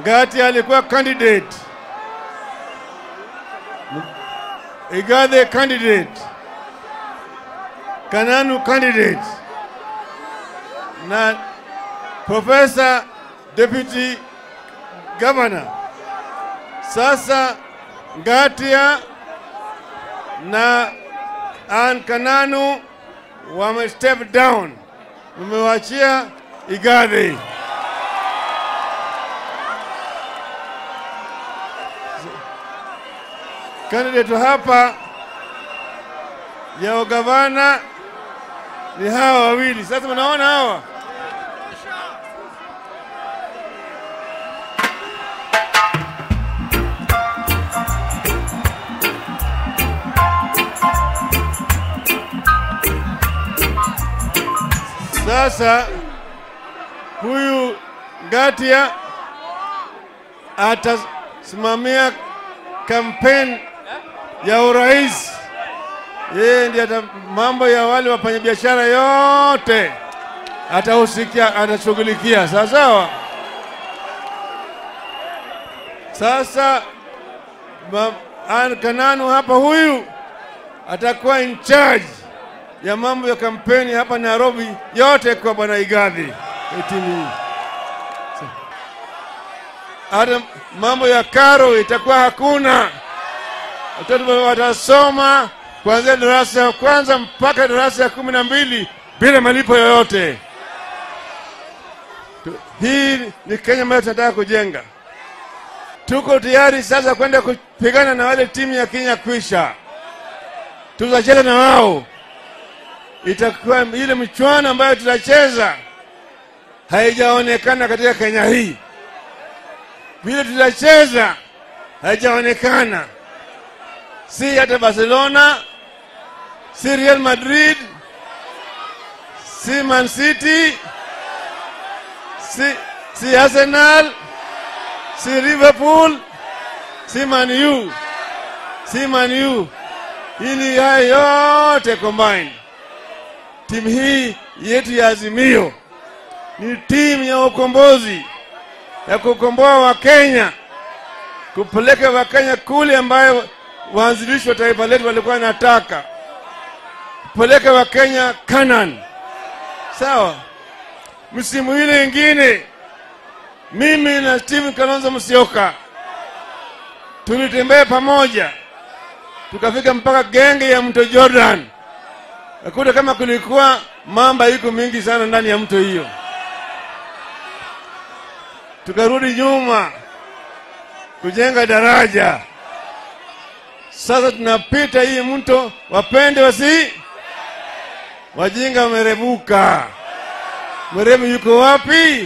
Ngati alikuwa candidate, Igathe candidate, Kananu candidate na Profesa deputy governor. Sasa Ngatia na Ann Kananu wame step down, umewachia Igathe. Candidate hapa ya ugavana ni hawa wawili. Sasa mnaona hawa Sasa huyu Ngatia atasimamia kampeni ya urais. Yeye ndiye ata mambo ya wale wafanyabiashara yote atahusikia, atashughulikia. Sawa sawa. Sasa ma- Ann Kananu hapa, huyu atakuwa in charge ya mambo ya kampeni hapa Nairobi yote kwa bwana Igathe ya timu hii. Hata mambo ya karo itakuwa hakuna, watoto watasoma kuanzia darasa ya kwanza mpaka darasa ya kumi na mbili bila malipo yoyote. Tu- Hii ni Kenya ambayo tunataka kujenga. Tuko tayari sasa kwenda kupigana na wale timu ya Kenya kwisha, tutacheza na wao itakuwa ile michuano ambayo tutacheza haijaonekana katika Kenya hii. Vile tutacheza haijaonekana, si hata Barcelona, si Real Madrid, si Man City, si, si Arsenal, si Liverpool, si Man U, si Man U. Hii ni haya yote combined timu hii yetu ya Azimio ni timu ya ukombozi ya kukomboa Wakenya, kupeleka Wakenya kule ambayo waanzilishi wa taifa letu walikuwa wanataka kupeleka Wakenya Canaan. Sawa, msimu ile ingine mimi na Stephen Kalonzo Musyoka tulitembea pamoja tukafika mpaka genge ya mto Jordan nakuta kama kulikuwa mamba iko mingi sana ndani ya mto hiyo. Tukarudi nyuma kujenga daraja. Sasa tunapita hii mto, wapende wasi wajinga wamerebuka. Mwerevu yuko wapi?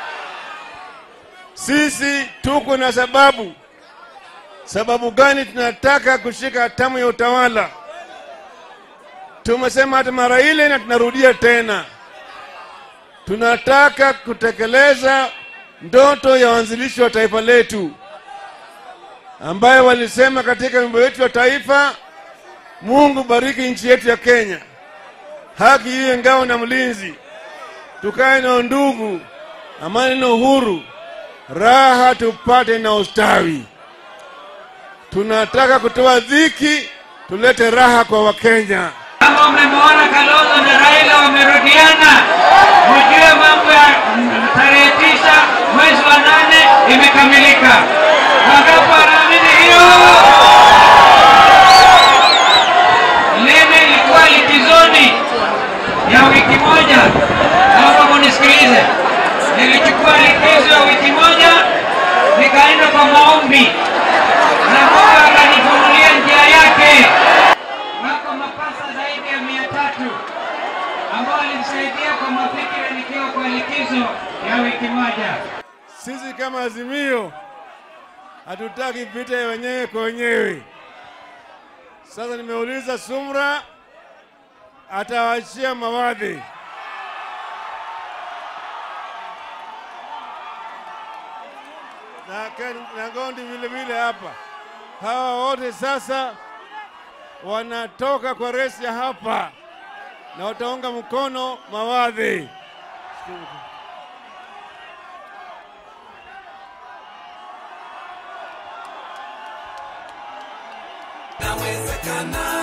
Sisi tuko na sababu. Sababu gani tunataka kushika hatamu ya utawala? Tumesema hata mara ile na tunarudia tena, tunataka kutekeleza ndoto ya waanzilishi wa taifa letu ambayo walisema katika wimbo wetu wa taifa, Mungu bariki nchi yetu ya Kenya, haki iwe ngao na mlinzi, tukae na undugu, amani na uhuru, raha tupate na ustawi. Tunataka kutoa dhiki, tulete raha kwa Wakenya. Kama mmemwona Kalonzo na Raila wamerudiana, mjue mambo ya mm, tarehe tisa mwezi wa nane imekamilika. Wangapi wanaamini hiyo? Mimi ilikuwa likizoni ya wiki moja, naomba munisikilize. Nilichukua likizo ya wiki moja, nikaenda kwa maombi na Mungu akanifunulia njia yake wako mapasa zaidi ya mia tatu ambao walinisaidia kwa mafikira nikiwa kwa likizo ya wiki moja. Sisi kama Azimio hatutaki vita ya wenyewe kwa wenyewe. Sasa nimeuliza Sumra atawaachia mawadhi na, Ken- na Gondi vile vile hapa. Hawa wote sasa wanatoka kwa resi ya hapa na wataunga mkono mawadhi. inawezekana